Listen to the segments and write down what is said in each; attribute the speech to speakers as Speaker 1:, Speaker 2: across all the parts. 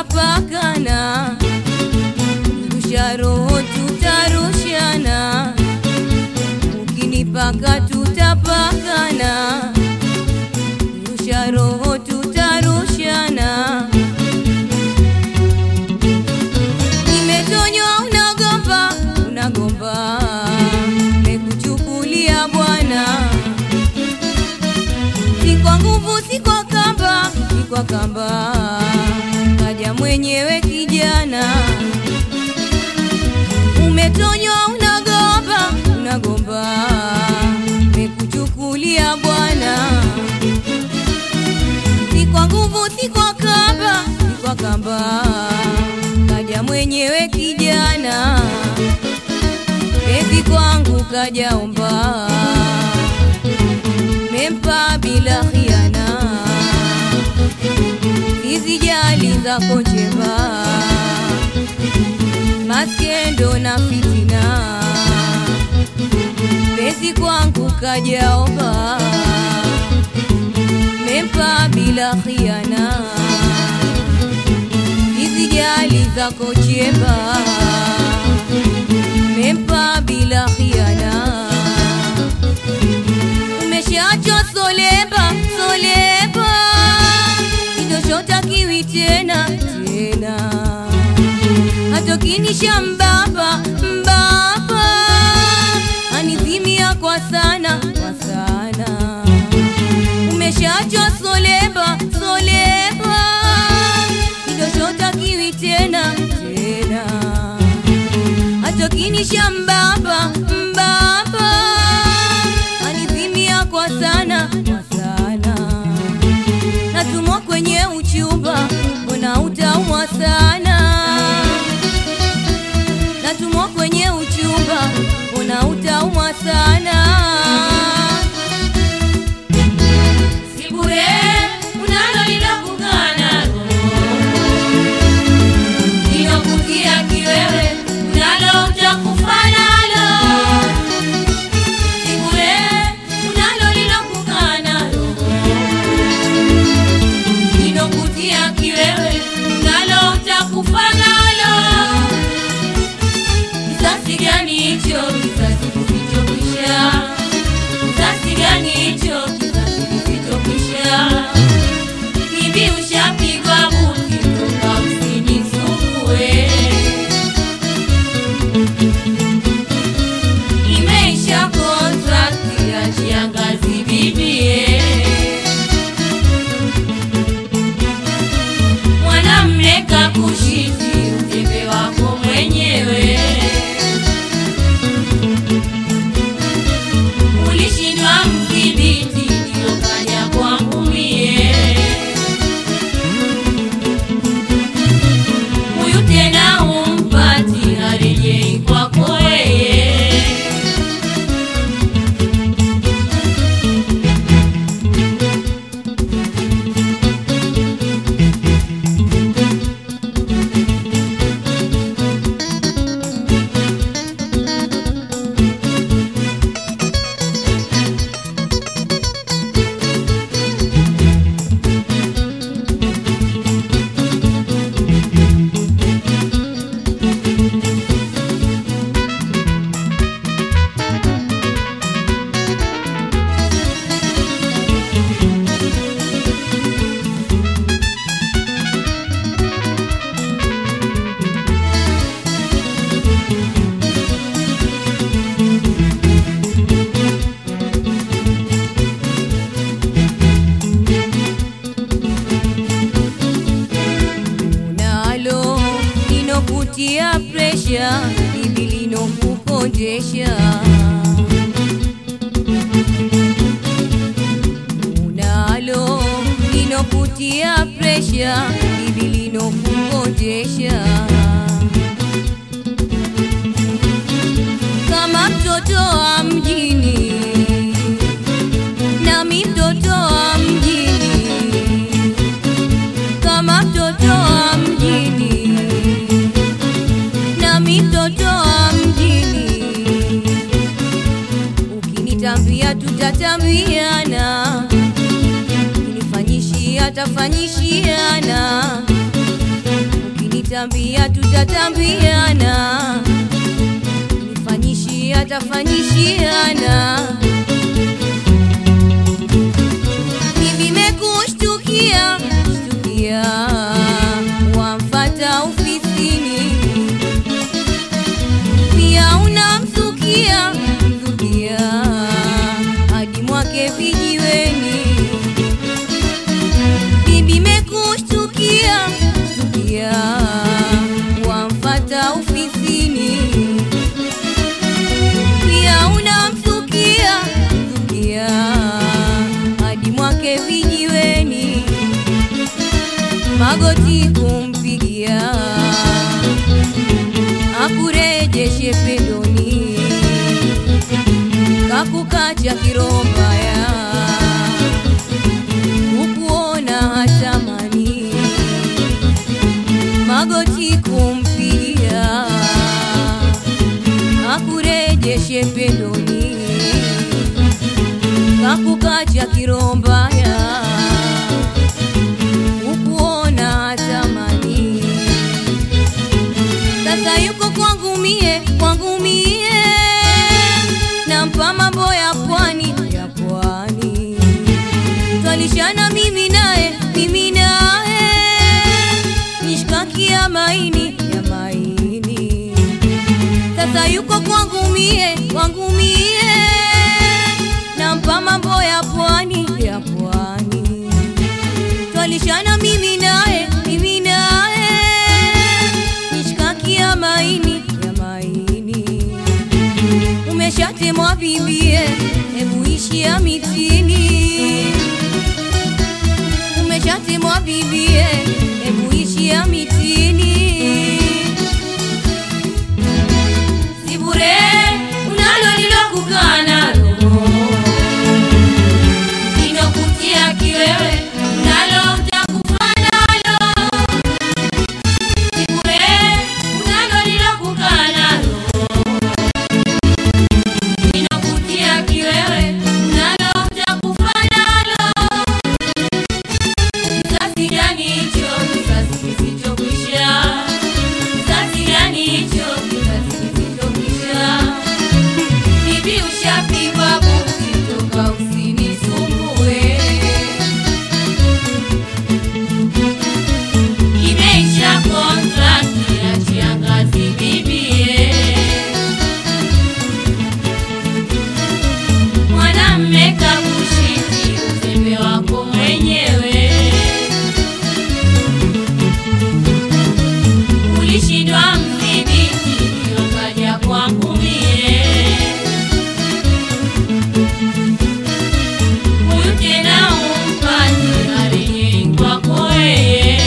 Speaker 1: tutapakana, rusha roho tutarushana, ukinipaka tutapakana, rusha roho tutarushana. Nimetonywa unagomba, unagomba, mekuchukulia bwana si kwa nguvu, si kwa kamba, si kwa kamba, kaja mwenyewe kijana. Umetonywa unagomba, unagomba, mekuchukulia bwana. Si kwa nguvu, si kwa kamba, si kwa kamba, kaja mwenyewe kijana. Ezi kwangu kajaomba mempa bila khiana, hizi jali zako njema, maskendo na fitina, pesi kwangu kajaomba, mempa bila khiana, hizi jali zako njema, mempa bila khiana umeshaachwa solemba solemba, kitoshotakiwi tena tena, hatokinisha mbaba mbaba, anizimia kwa sana kwa sana. Umeshaachwa solemba solemba, kitoshotakiwi tena tena, hatokinisha mbaba mbaba anizimia kwa sana kwa sana, natumwa kwenye uchumba, mbona utaumwa sana? Natumwa kwenye uchumba, mbona utaumwa sana? Si bure unalo linakugana lilokutia kiwewe, unalo utakufa nalo Sibure unalo lilokukana lilokutia kiwewe, unalo utakufa nalo. Kisasi gani hicho? Kisasi kisichokwisha. Kisasi gani hicho? Kisasi kisichokwisha. Bibi ushapigwa buti, toka usinisumbue. imeisha kontrakti ya shangazi bibie. Mwanamme kakushiti uzembe wako mwenyewe, ulishindwa mdhibiti, ndio kaja kwangu mie. Huyu tena umpati, harejei kwako yeye. unalo linokutia presha, hili linokukondesha. Unalo linokutia presha, hili linokukondesha. Kama mtoto wa mjini, nami mtoto wa mjini kama mtoto wa mjini, nami mtoto wa mjini. Ukinitambia tutatambiana, ukinifanyishia tafanyishiana, ukinitambia tutatambiana, nifanyishia tafanyishiana. Hivi mekushtukia shtukia, wamfata ofisini, pia unamsukia msukia hadi mwake vijiweni. Bibi mekushtukia shtukia, wamfata ofisini, pia unamsukia msukia hadi mwake vijiweni, magoti kumpigia akurejeshe pendoni, kakukacha kiroho mbaya, ukuona hatamani, magoti kumpigia akurejeshe pendoni kakukacha kiroho mbaya, ukuona hatamani. Sasa yuko kwangu mie, kwangu mie, nampa mambo ya pwani, ya pwani, twalishana mimi naye, mimi naye, mishkaki ya maini, ya maini sasa yuko kwangu mie, kwangu mie, nampa mambo ya pwani, ya pwani, twalishana mimi naye, mimi naye, mishkaki ya maini, ya maini, umeshatemwa bibie, hebu ishi ya mitini, umeshatemwa bibie, hebu ishi ya mitini si bure unalo lilokukaa nalo linokutia kiwewe unalo utakufa nalo si bure unalo lilokukaa nalo linokutia kiwewe unalo utakufa nalo kisasi gani hicho kisasi kisichokwisha kisasi gani hicho kisasi kisichokwisha bibi ushapigwa buti toka usinisumbue imeisha kontrakti ya chiangazi bibie mwanamme kakushiti uzembe wako mwenyewe ulishindwa mdhibiti niokaja kwangu mie huyu tena umpati arejei kwako weye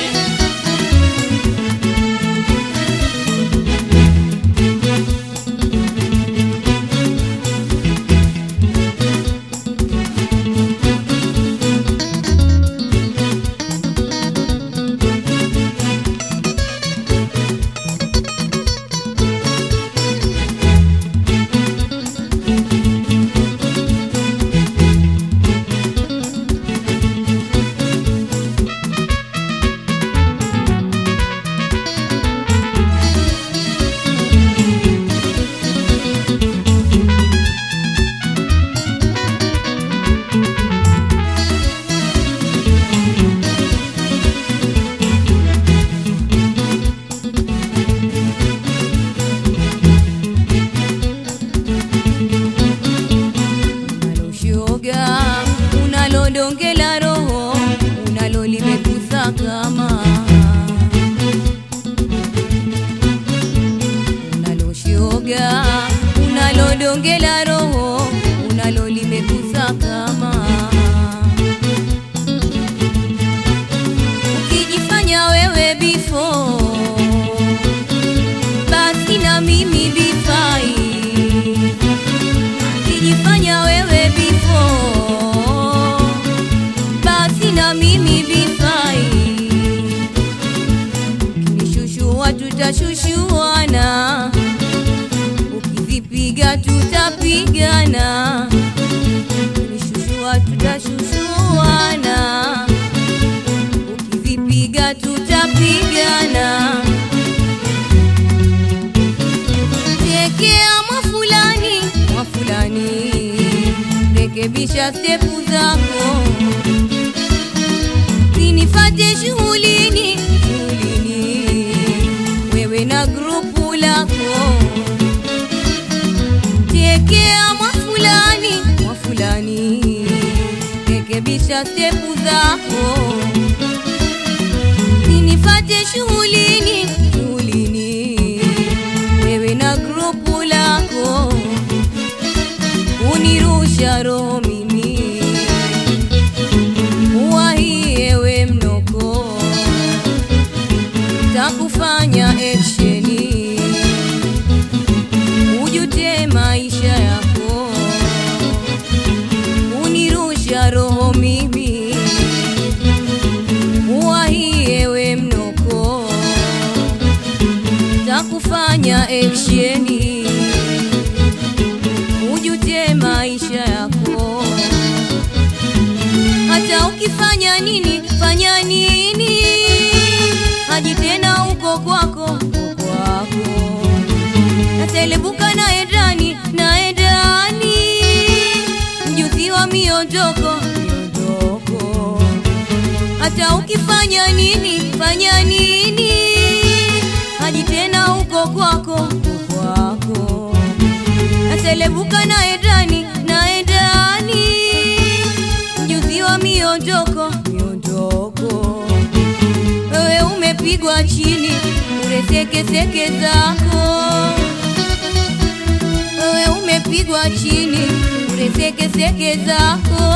Speaker 1: unaloshoga unalodongela roho unalolimekusakama unaloshoga unalodongela roho unalolimekusakama ukijifanya wewe bifo basi na mimi bifai ukijifanya wewe bifo basi na mimi bifai ukinishushua tutashushuana ukizipiga tutapigana ukinishushua tutashushuana ukizipiga tutapigana rekebisha stepu zako, sinifate shughulini shughulini, wewe na grupu lako, tekea mwafulani mwafulani, rekebisha stepu zako, sinifate shughulini shughulini, wewe na grupu lako unirusha roho mimi uwahiewe mnoko takufanya eksheni ujute maisha yako unirusha roho mimi uwahiewe mnoko takufanya eksheni ujute maisha yako. Hata ukifanya nini, fanya nini, haji tena uko kwako, uko kwako. Natelebuka naye ndani, naye ndani, mjuzi wa miondoko, miondoko. Hata ukifanya nini, fanya nini, haji tena uko kwako, uko kwako natelebuka naye ndani naye ndani mjuzi wa miondoko miondoko wewe umepigwa chini uresekeseke zako wewe umepigwa chini uresekeseke zako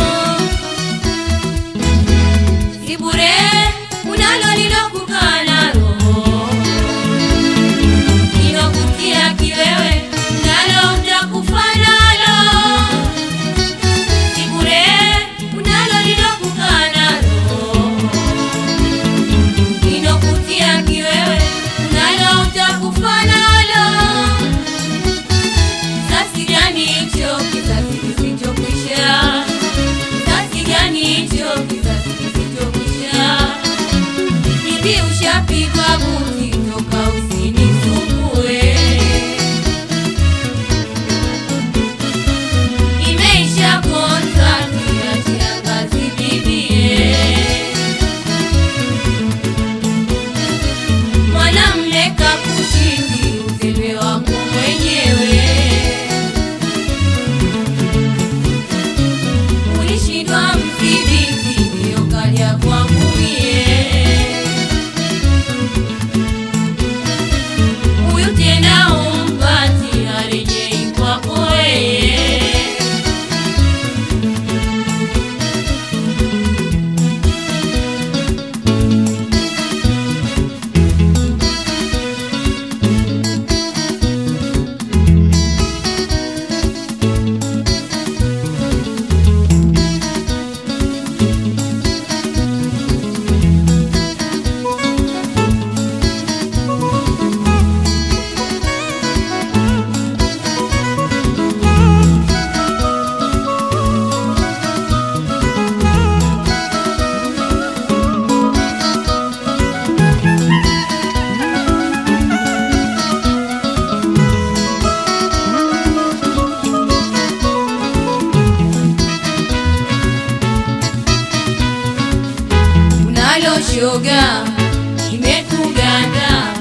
Speaker 1: si bure unalo lilokukaa nalo inokutia kiwewe nalo utakufa nalo si bure unalo lilokukaa nalo inokutia kiwewe nalo utakufa nalo sasi gani hicho kizazi kisichokwisha sasi gani hicho kizazi kisichokwisha bibi ushapigwa buti toka usinisumbue imeisha kontrakti achia kazi bibie mwanamme kakushindi uzembe wako mwenyewe ulishindwa mdhibiti ndiyo kaja kwangu mie huyu tena umpati arejei kwako yeye unalo shoga imekuganda